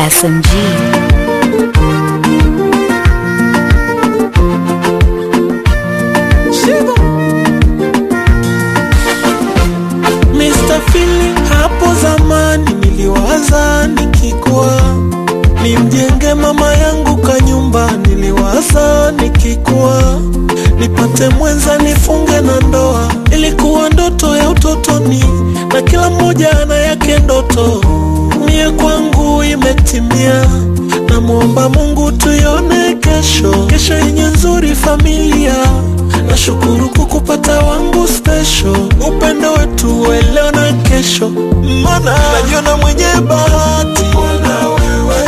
SMG. Mr. Feeling, hapo zamani niliwaza nikikua nimjenge mama yangu kanyumba, niliwaza nikikua nipate mwenza nifunge na ndoa. Ilikuwa ndoto ya utotoni, na kila mmoja ana yake ndoto. Mie kwangu imetimia, namwomba Mungu tuione kesho, kesho yenye nzuri familia. Nashukuru kukupata wangu special, upendo wetu wa leo na kesho, mana najiona mwenye bahati kuona wewe,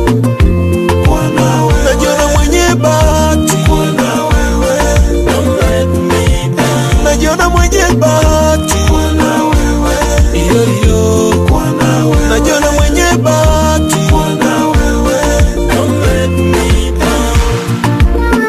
kuona wewe, najiona mwenye bahati kuona wewe, don't let me down, najiona mwenye bahati kuona wewe, iyo iyo, kuona wewe, najiona mwenye bahati kuona wewe, don't let me down.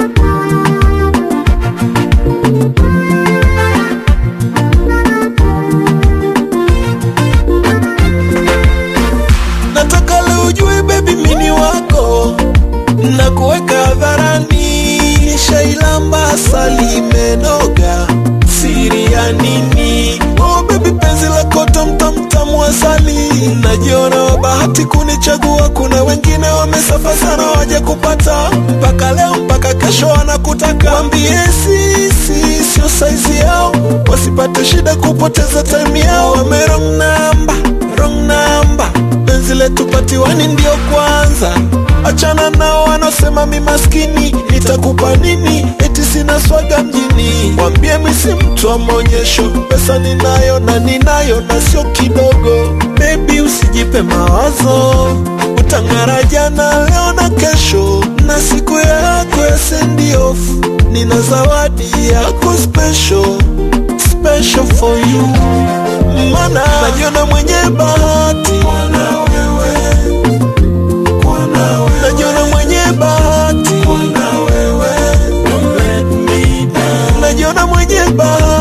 nataka leo ujue baby mini wako na kuweka hadharani nishailamba asali imenoga siri ya nini oh baby penzi lako tamtamtamu asali najiona wa bahati kunichagua kuna wengine wamesafa sana waje kupata mpaka leo mpaka kesho wanakutaka wambie sisi sio saizi yao wasipate shida kupoteza time yao wame wrong number, wrong number penzi letu patiwani ndio kwanza achana nao wanaosema mi maskini nitakupa nini eti sina swaga mjini wambie mi si mtu wa maonyesho pesa ninayo na ninayo na sio kidogo bebi usijipe mawazo utang'ara jana leo na kesho na siku yako ya send off nina zawadi yako special special for you mana najiona mwenye bahati kuona wewe, kuona wewe, najiona mwenye bahati kuona wewe, don't let me down, najiona mwenye bahati